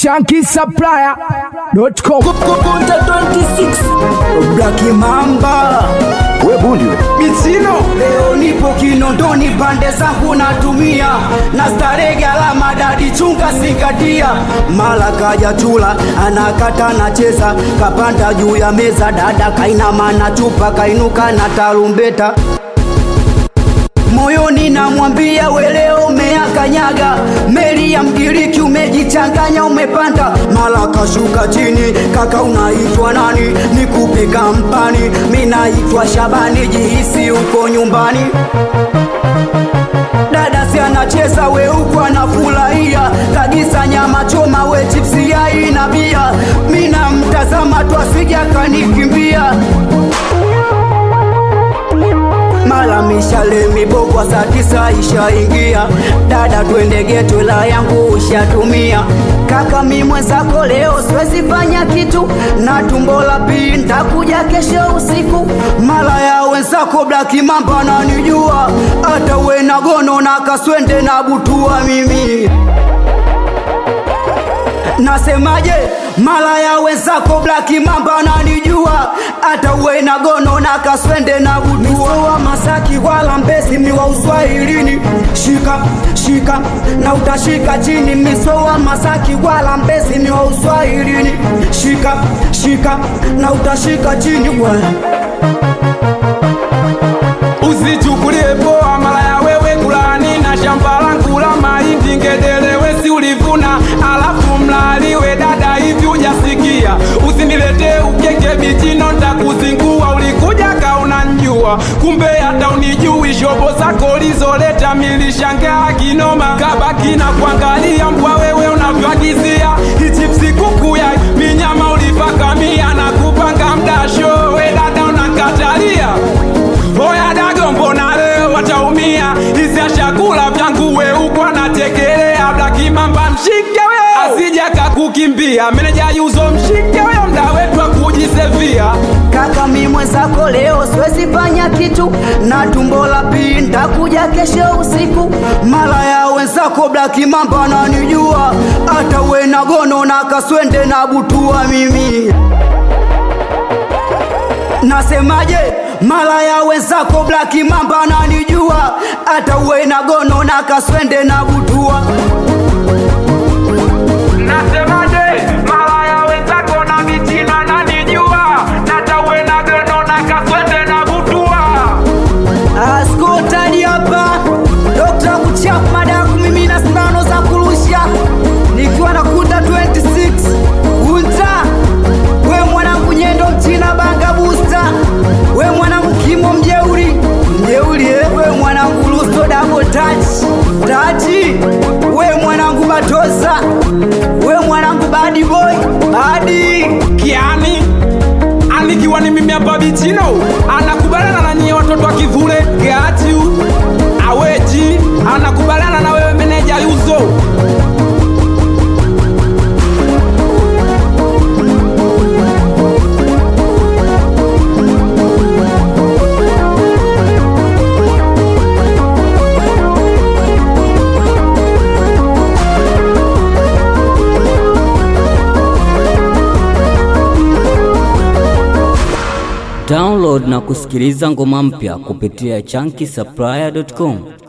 shankisupplier.com. Kunta 26 Black Mamba we bundi we Michino leo nipo Kinondoni pande zangu natumia na starehe alama dadi chunga singatia mala kaja chula anakata na cheza kapanda juu ya meza dada kainama na chupa kainuka na tarumbeta moyoni namwambia weleo umeakanyaga meli ya mgiriki umejichanganya umepanda mala kashuka chini kaka unaitwa nani nikupe kampani mi naitwa shabani jihisi uko nyumbani dada si anacheza we huku anafurahia kagisa nyama choma we chipsi yai na bia mi namtazama tu asija kanikimbia mala mishale mibogwa saa tisa ishaingia dada twende geto la yangu ushatumia kaka mi mwenzako leo siwezi fanya kitu na tumbo la pii ntakuja kesho usiku mala ya wenzako blaki mamba nanijua hata we na gono na kaswende na butua mimi nasemaje mala ya wenzako blaki mamba nanijua hata uwe na gono na kaswende na budua wa masaki wala mbesi ni wa uswahilini shika shika na utashika chini misowa masaki wala mbesi ni wa uswahilini shika shika na utashika chini bwana usichukulie poa mara ya wewe kulani na shamba langu la mahindi ngedelewe si ulivuna alafu mlaliwe dada hivi ujasikia usiniletee ukeke bichino ntakuzingua ulikuja kauna njua kumbe hata unijui shobo zako lizoleta milishangaa kinoma kabaki na kuangalia mbwa wewe unavyoagizia hichipsi kuku ya minyama ulipakamia na kupanga mdasho we dada unakatalia Oya dago mbona leo wataumia hizi chakula vyangu we uko anatekelea Blaki mamba mshike we asija kakukimbia meneja yuzo mshike we mda wetu wa kujisevia kaka mi mwenzako leo siwezi fanya kitu na tumbo la pii ntakuja kesho usiku mala ya wenzako blaki mamba nanijua hata we na gono na kaswende na butua mimi nasemaje mala ya wenzako blaki mamba nanijua hata uwe na gono na kaswende na butua nasemaje mara ya wenzako na vichina nanijua natawe na geno na kaswende na butua askotani hapa dokta kuchap mada ya kumimina sindano za kurusha nikiwa na kuta 26 kunta we mwanangu nyendo mchina banga busta we mwanangu kimo mjeuri mjeuri eh? we mwanangu lusto dabo tach tachi we mwanangu batosa we mwanangu badi boy badi kiani anikiwa ni mimi hapa bichino anakubaliana na nyie watoto wa kivule gatiu aweji anakubaliana na wewe meneja yuzo Download na kusikiliza ngoma mpya kupitia chunky supplier.com.